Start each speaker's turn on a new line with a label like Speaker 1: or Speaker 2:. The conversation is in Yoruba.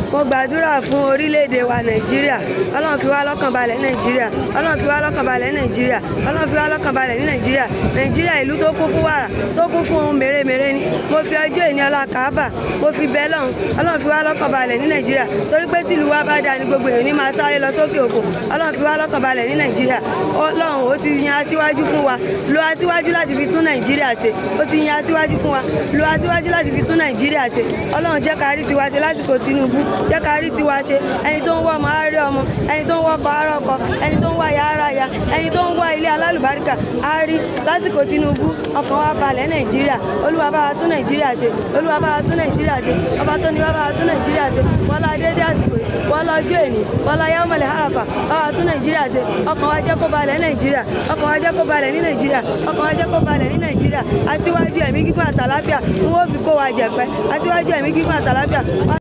Speaker 1: mo gbàdúrà fún orílẹ̀-èdè wa nàìjíríà ọlọ́run fi wá lọ́kàn balẹ̀ ní nàìjíríà ọlọ́run fi wá lọ́kàn balẹ̀ ní nàìjíríà ọlọ́run fi wá lọ́kàn balẹ̀ ní nàìjíríà nàìjíríà ìlú tó kún fún wàrà tó kún fún ohun mèremère ni mo fi ọjọ́ ìní ọlá kàábà mo fi bẹ́ lọ́hùn ọlọ́run fi wá lọ́kàn balẹ̀ ní nàìjíríà torí pé tìlú wa bá dáa ni gbogbo èèyàn ní máa sáré lọ sókè òkun ọlọ́run fi wá lọ́kàn balẹ̀ ní nàìjíríà ọlọ́run ó ti yan aṣíwájú fún wa lo aṣíwájú láti fi tún nàìjíríà ṣe ó ti yan aṣíwájú fún wa lo aṣíwájú láti fi tún nàìjíríà ṣe ọlọ́run jẹ́ ká rí tiwa ṣe lásìkò tinubu jẹ́ ká rí tiwa ṣe ẹni tó ń wá ọmọ á rí ọmọ ẹni tó ń wá ọkọ á rí ọkọ ẹni tó ń wá ya á rà ya ẹni tó ń wá ilé alálùbáríkà á rí lásìkò tinubu ọkàn wa balẹ̀ nàìjíríà olúwa bá wa tún nàìjíríà ṣe olúwa bá wa tún nàìjíríà ṣe ọba tó ní wá bá wa tún nàìjíríà ṣe wọlá dédé àsìkò yìí wọlá ọjọ́ èní wọlá yawmul arafa bá wa tún nàìjíríà ṣe ọkàn wa jẹ́ kó balẹ̀ nàìjíríà ọkàn wa jẹ́ kó balẹ̀ ní nàìjíríà ọkàn wa jẹ́ kó balẹ̀ ní nàìjíríà aṣíwájú ẹ̀mí gígùn àtàláfíà ń wọ́n fi kó wa jẹ̀pẹ́ aṣíwájú ẹ̀mí gígùn àtàláfíà